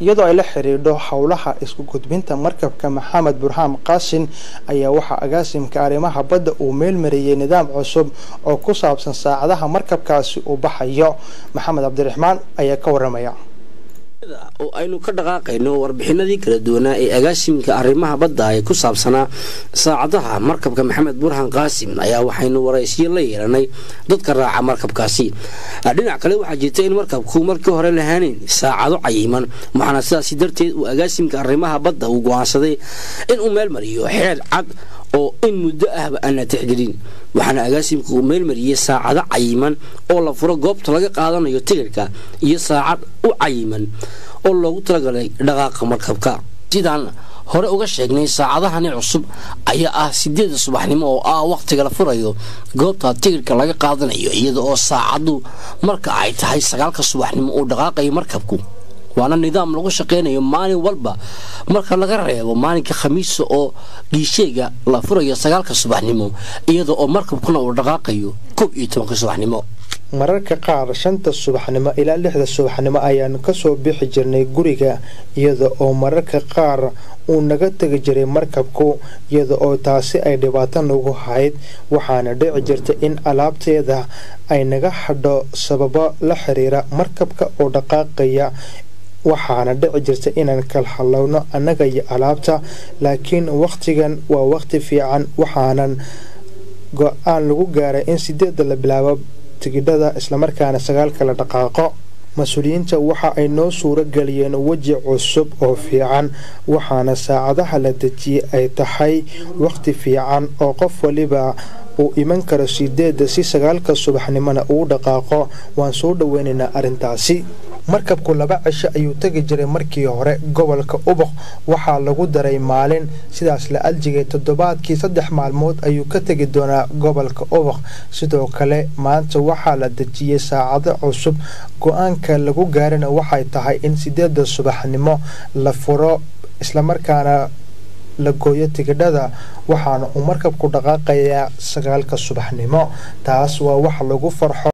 iyadoo ay la xidhiidho howlaha isku gudbinta markabka maxamed burhaan qaasin ayaa waxaa agaasimka arrimaha badda uu meelmariyey nidaam cusub oo ku saabsan saacadaha markabkaasi uu baxayo maxamed cabdiraxmaan ayaa ka waramaya oo aynu ka dhaqaaqayno warbixinadii kala duwanaa ee agaasimka arrimaha badda ee ku saabsanaa saacadaha markabka maxamed burhan qaasim ayaa waxaynu waraysiyo la yeelanay dadka raaca markabkaasi dhinac kale waxaa jirta in markabku markii hore lahaaneyn saacado cayiman waxaana sidaasi darteed uu agaasimka arrimaha badda uu go-aansaday inuu meel mariyo xeer cad oo in muddo ahba aan la tixgelin waxaana agaasimka uu meelmariyey saacado cayiman oo la furo goobta laga qaadanayo tigirka iyo saacad u cayiman oo loogu talagalay dhaqaaqa markabka sidaan hore uga sheegnay saacadahani cusub ayaa ah sideeda subaxnimo oo ah wakhtiga la furayo goobta tigirka laga qaadanayo iyada oo saacadu marka ay tahay sagaalka subaxnimo uu dhaqaaqayo markabku waana nidaam lagu shaqaynayo maalin walba marka laga reebo maalinka khamiisa oo giisheega la furayo sagaalka subaxnimo iyada oo markabkuna uu dhaqaaqayo koob iyo tobanka subaxnimo mararka qaar shanta subaxnimo ilaa lixda subaxnimo ayaanu kasoo bixi jirnay guriga iyada oo mararka qaar uu naga tegi jiray markabku iyada oo taasi ay dhibaato nagu hayd waxaana dhici jirta in alaabteeda ay naga hadho sababo la xiriira markabka oo dhaqaaqaya waxaana dhici jirta inaan kala hadlowno annaga iyo alaabta laakiin wakhtigan waa wakhti fiican waxaanan go-aan lagu gaaray in sideedda la bilaabo tigidhada islamarkaana sagaalka la dhaqaaqo mas-uuliyiinta waxa ay noo suuro geliyeen weji cusub oo fiican waxaana saacadaha la dejiyey ay tahay wakhti fiican oo qof waliba uu iman karo sideedda si sagaalka subaxnimona uu dhaqaaqo waan soo dhoweynaynaa arrintaasi markabku laba cisho ayuu tegi jiray markii hore gobolka uboq waxaa lagu daray maalin sidaas la aljigay toddobaadkii saddex maalmood ayuu ka tegi doonaa gobolka uboq sidoo kale maanta waxaa la dejiyey saacado cusub go-aanka lagu gaarina waxay tahay in sideeda subaxnimo la furo islamarkaana la gooyo tigidhada waxaana uu markabku dhaqaaqayaa sagaalka subaxnimo taas waa wax lagu farxo